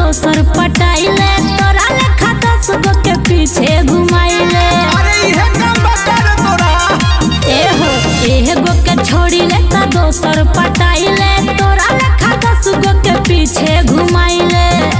दोसर पटाइले तोरा लेखा दस गो के पीछे घुमाइले अरे इहे काम बता रे तोरा एहो एगो के छोड़ी ले त दोसर पटाइले तोरा लेखा दस गो के पीछे घुमाइले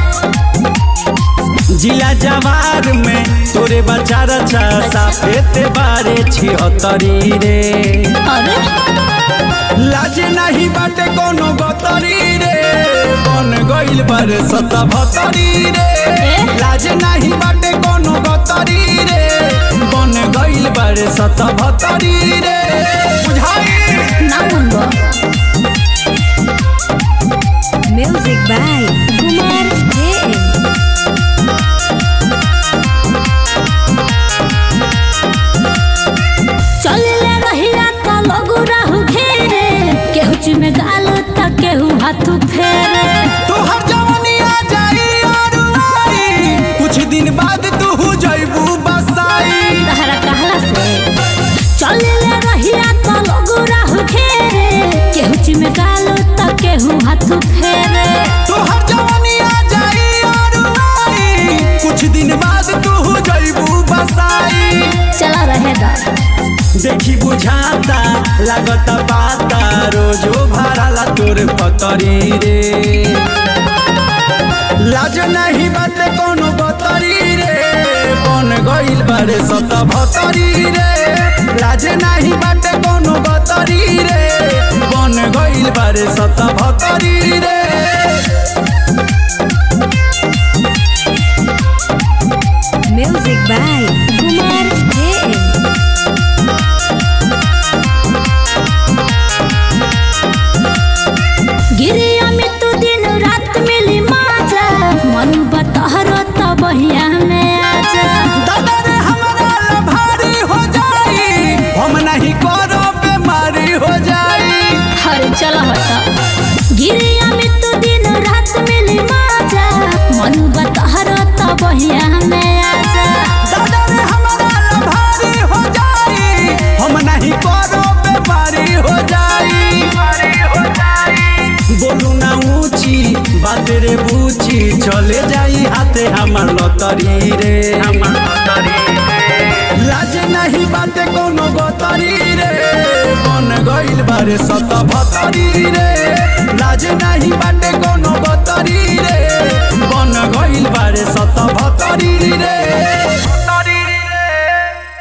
जिला जवार में तोरे बच्चा रचा साफेते बारे छिहत्तरी रे अरे लाज नहीं बाटे कोनो गतरी रे बन गइल बारे सतभतरी रे लाज नहीं बाटे कोनो गतरी रे बन गइल बारे सतभतरी रे बुझाई ना मुंगो Music by Kumar JM. चलले रहिया त लगु रहु घेरे केहू चुमे गाल त केहू हाथ फेरे तोहर जवानी आ जाई और आई कुछ दिन बाद तू जइबू बसाई तहरा कहला से चलले रहिया त लगु रहु घेरे केहू चुमे गाल त केहू हाथ फेरे तोहर जवानी आ जाई और आई कुछ दिन बाद तू जइबू बसाई चला रहे दा देखी बुझाता लागत पाता रोजो भराला तोर पतरी रे लाज नहीं बात कोनो बतरी रे बन गइल बारे सत भतरी रे लाज नहीं बात कोनो बतरी रे बन गइल बारे सत भतरी रे Music by Kumar JM. गिरिया में तू दिन रात मिली माजा मन बतहरो त बहिया में आजा दादा रे हमारा ला भारी हो जाई हम नहीं करो बीमारी हो जाई हरे चला हटा गिरिया में तू दिन रात मिली माजा मन बतहरो त बहिया में आजा दादा रे हमारा ला भारी हो जाई हम नहीं करो बीमारी हो जाई बोलू ना ऊंची बात रे बूची चले जाई हाथे हमार लतरी रे हमार लतरी लाज नहीं बाते कोनो गतरी रे बन गइल बारे सत भतरी रे लाज नहीं बाटे